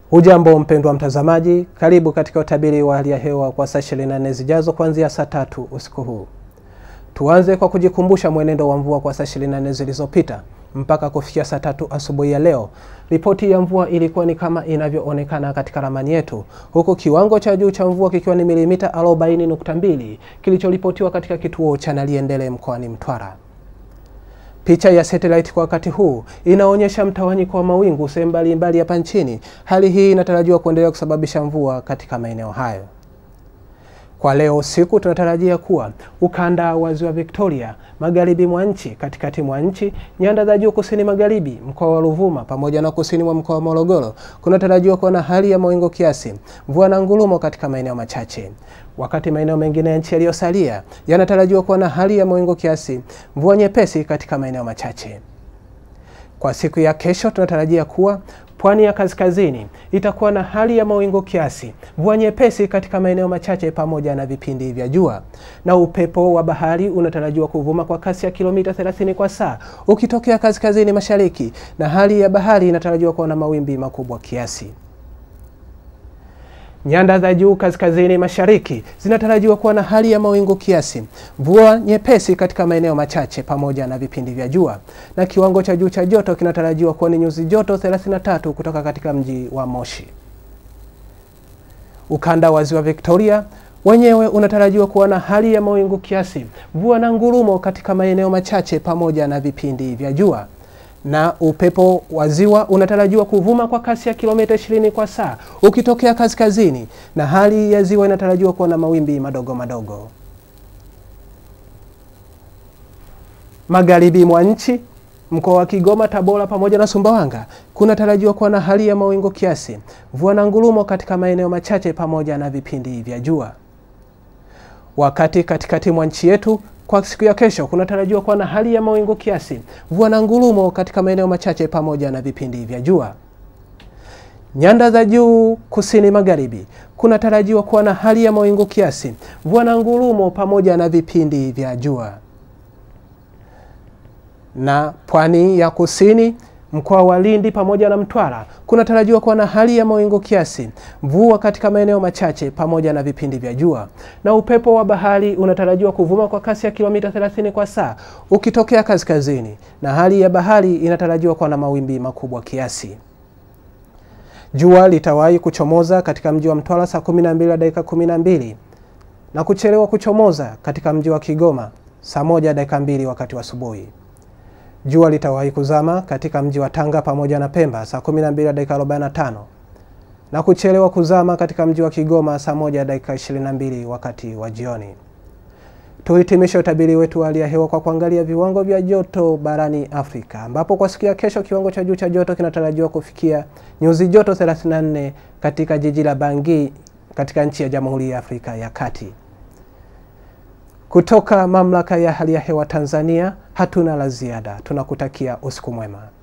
Hujambo mpendwa mtazamaji, karibu katika utabiri wa hali ya hewa kwa saa 24 zijazo kuanzia saa tatu usiku huu. Tuanze kwa kujikumbusha mwenendo wa mvua kwa saa 24 zilizopita mpaka kufikia saa tatu asubuhi ya leo. Ripoti ya mvua ilikuwa ni kama inavyoonekana katika ramani yetu, huku kiwango cha juu cha mvua kikiwa ni milimita 40.2 kilichoripotiwa katika kituo cha Naliendele mkoani Mtwara. Picha ya satellite kwa wakati huu inaonyesha mtawanyiko wa mawingu sehemu mbalimbali hapa nchini. Hali hii inatarajiwa kuendelea kusababisha mvua katika maeneo hayo. Kwa leo usiku tunatarajia kuwa ukanda wa ziwa Victoria, magharibi mwa nchi, katikati mwa nchi, nyanda za juu kusini magharibi, mkoa wa Ruvuma pamoja na kusini mwa mkoa wa Morogoro kunatarajiwa kuwa na hali ya mawingu kiasi, mvua na ngurumo katika maeneo machache, wakati maeneo mengine ya nchi yaliyosalia yanatarajiwa kuwa na hali ya mawingu kiasi, mvua nyepesi katika maeneo machache. Kwa siku ya kesho tunatarajia kuwa pwani ya kaskazini itakuwa na hali ya mawingu kiasi, mvua nyepesi katika maeneo machache pamoja na vipindi vya jua, na upepo wa bahari unatarajiwa kuvuma kwa kasi ya kilomita 30 kwa saa ukitokea kaskazini mashariki, na hali ya bahari inatarajiwa kuwa na mawimbi makubwa kiasi. Nyanda za juu kaskazini mashariki zinatarajiwa kuwa na hali ya mawingu kiasi, mvua nyepesi katika maeneo machache pamoja na vipindi vya jua, na kiwango cha juu cha joto kinatarajiwa kuwa ni nyuzi joto 33 kutoka katika mji wa Moshi. Ukanda wa ziwa Victoria wenyewe unatarajiwa kuwa na hali ya mawingu kiasi, mvua na ngurumo katika maeneo machache pamoja na vipindi vya jua na upepo wa ziwa unatarajiwa kuvuma kwa kasi ya kilomita 20 kwa saa ukitokea kaskazini, na hali ya ziwa inatarajiwa kuwa na mawimbi madogo madogo. Magharibi mwa nchi, mkoa wa Kigoma, Tabora pamoja na Sumbawanga kunatarajiwa kuwa na hali ya mawingu kiasi, mvua na ngurumo katika maeneo machache pamoja na vipindi vya jua, wakati katikati mwa nchi yetu kwa siku ya kesho kunatarajiwa kuwa na hali ya mawingu kiasi, mvua na ngurumo katika maeneo machache pamoja na vipindi vya jua. Nyanda za juu kusini magharibi kunatarajiwa kuwa na hali ya mawingu kiasi, mvua na ngurumo pamoja na vipindi vya jua. Na pwani ya kusini mkoa wa Lindi pamoja na Mtwara kunatarajiwa kuwa na hali ya mawingu kiasi, mvua katika maeneo machache pamoja na vipindi vya jua, na upepo wa bahari unatarajiwa kuvuma kwa kasi ya kilomita 30 kwa saa ukitokea kaskazini, na hali ya bahari inatarajiwa kuwa na mawimbi makubwa kiasi. Jua litawahi kuchomoza katika mji wa Mtwara saa 12 dakika 12 na kuchelewa kuchomoza katika mji wa Kigoma saa moja dakika mbili wakati wa asubuhi. Jua litawahi kuzama katika mji wa Tanga pamoja na Pemba saa 12 dakika 45 na kuchelewa kuzama katika mji wa Kigoma saa moja dakika 22 wakati wa jioni. Tuhitimishe utabiri wetu wa hali ya hewa kwa kuangalia viwango vya joto barani Afrika, ambapo kwa siku ya kesho kiwango cha juu cha joto kinatarajiwa kufikia nyuzi joto 34 katika jiji la Bangui katika nchi ya Jamhuri ya Afrika ya Kati. Kutoka mamlaka ya hali ya hewa Tanzania, hatuna la ziada. Tunakutakia usiku mwema.